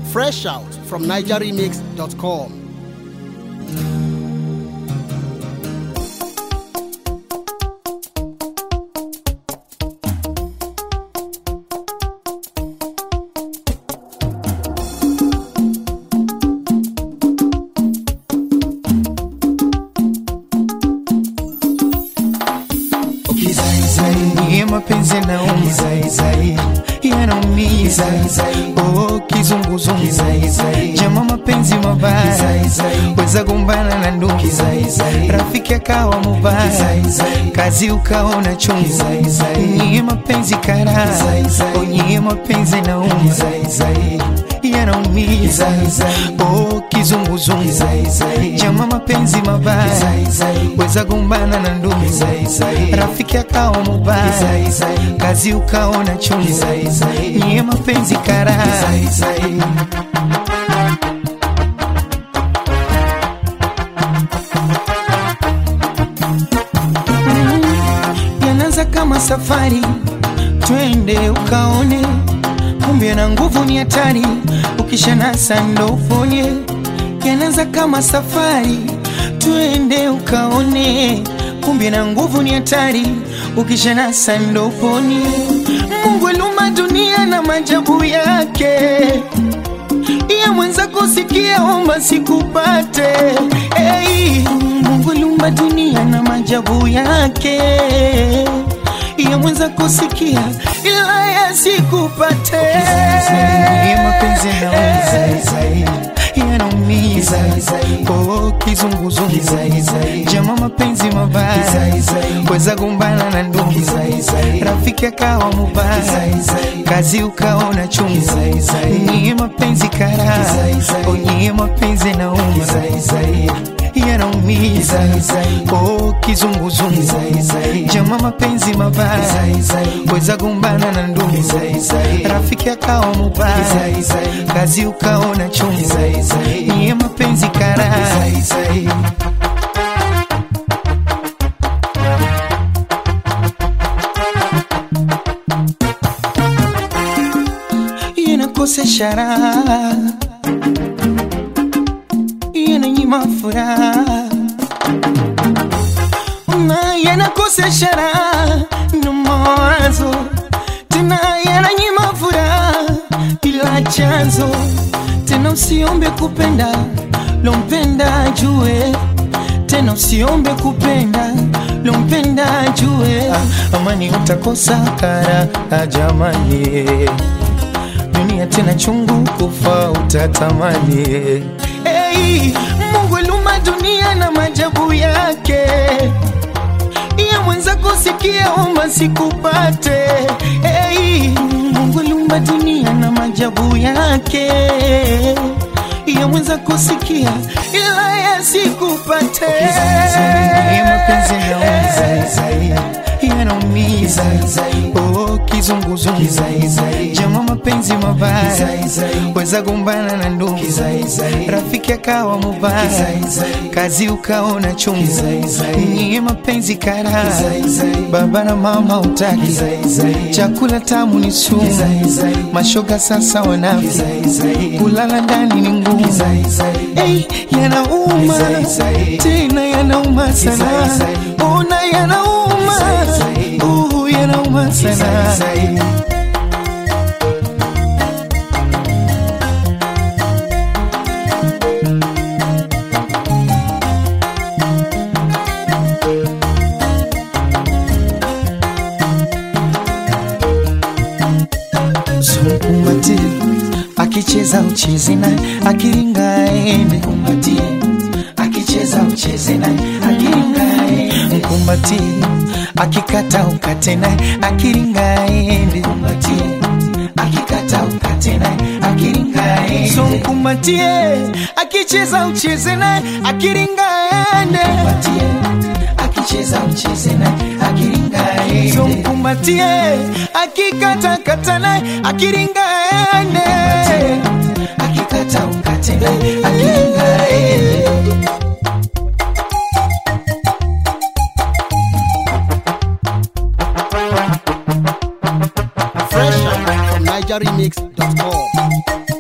Fresh out from NigerRemix.com. Niye mapenzi yanaumiza yanaumiza, oh kizunguzungu, jama mapenzi mabaya, weza gombana na ndugu, rafiki akawa mubaya, kazi ukaona chungu. Niye mapenzi kara, oh niye mapenzi yanaumiza yanaumiza, oh kizunguzungu, jama mapenzi mabaya, weza gombana na ndugu, rafiki akawa mubaya, kazi ukaona chungu. Niye mapenzi kara yanaanza kama safari, twende ukaone, kumbe na nguvu ni hatari, ukishanasa ndo uponye. Yanaanza kama safari, twende ukaone, kumbe na nguvu ni hatari, ukishanasa ndo uponye. Mungu aliumba dunia na maajabu yake, iya mwenza kusikia, omba sikupate. Hey, Mungu aliumba dunia na maajabu yake, iya mwenza kusikia, ila yasikupate. Mapenzi yanaumiza, yanaumiza, oh kizunguzungu, jama mapenzi mabaya, weza gombana na ndugu, rafiki akawa mubaya, kazi ukaona chungu. Niye mapenzi kara, oh niye mapenzi yanaumiza yanaumiza oh kizunguzungu jama mapenzi mabaya weza gombana na ndugu rafiki akawa mubaya kazi ukaona chungu niye mapenzi kara inakosesha raha inanyima furaha na yanakosesha raha na mawazo tena yananyima furaha ila chanzo tena usiombe kupenda lompenda jue tena usiombe kupenda lompenda jue ah, amani utakosa kara ah, jamani dunia tena chungu kufa utatamani hey, Mungu aliumba dunia na maajabu yake, iya mwenza kusikia omba sikupate. Hey, Mungu aliumba dunia na maajabu yake, iya mwenza kusikia ila yasikupate. Mapenzi yanaumiza, oh kizunguzungu, jama mapenzi mabaya, weza gombana na ndugu, rafiki akawa mubaya, kazi ukaona chungu. Niye mapenzi kara, baba na mama utaki, chakula tamu ni sumu, mashoga sasa wanafi, kulala ndani ni ngumu. Hey, yanauma tena yanauma sana, ona yanauma, uh, yanauma sana. Mkumbatie akicheza ucheze naye, akiringa aende. Mkumbatie akicheza ucheze naye, akiringa aende. Mkumbatie akikata ukate naye, akiringa aende. Mkumbatie akikata ukate naye, akiringa aende. So mkumbatie akicheza ucheze naye, akiringa aende. Mkumbatie akicheza ucheze naye, akiringa aende. So mkumbatie akikata kata naye, akiringa aende. Akikata ukate naye, akiringa aende. Fresh out from NigerRemix.com.